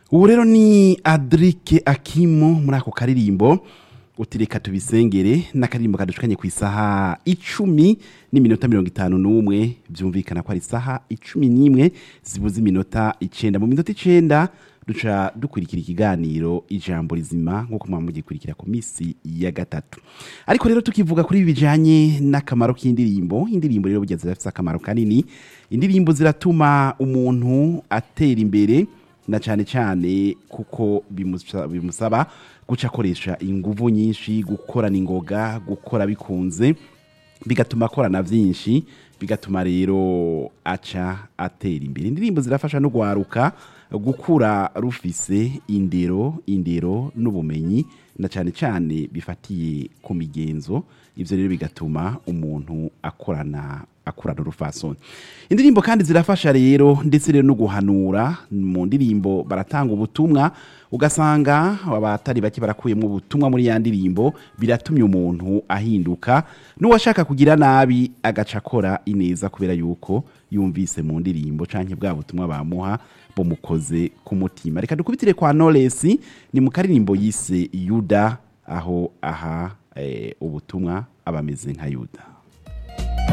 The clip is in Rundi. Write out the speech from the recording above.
ubu rero ni adirike akimo muri ako karirimbo utireka tubisengere n'akaririmbo kadushukanye ku isaha icumi n'iminota mirongo itanu n'umwe byumvikana ko ari isaha icumi n'imwe zibuze iminota icenda mu minota icenda duca dukurikira ikiganiro ijambo rizima nk'uko mwaba mugikurikira ku minsi ya gatatu ariko rero tukivuga kuri ibi bijanye n'akamaro k'indirimbo indirimbo rero burya zirafise akamaro kanini indirimbo ziratuma umuntu atera imbere na cyane cyane kuko bimusa- bimusaba guca akoresha inguvu nyinshi gukorana ingoga gukora bikunze bigatuma akorana byinshi bigatuma rero aca atera imbere indirimbo zirafasha no gwaruka gukura rufise indero indero n'ubumenyi na cyane cyane bifatiye ku migenzo ibyo rero bigatuma umuntu akorana akorana urufasoni indirimbo kandi zirafasha rero ndetse rero no guhanura mu ndirimbo baratanga ubutumwa ugasanga abatari bake barakuyemo ubutumwa muri ya ndirimbo biratumye umuntu ahinduka n'uwashaka kugira nabi agaca akora ineza kubera yuko yumvise mu ndirimbo canke bwa butumwa bamuha bumukoze ku mutima reka dukubitire kwa Knowless ni mu karirimbo yise Yuda aho aha eh, ubutumwa abameze nka Yuda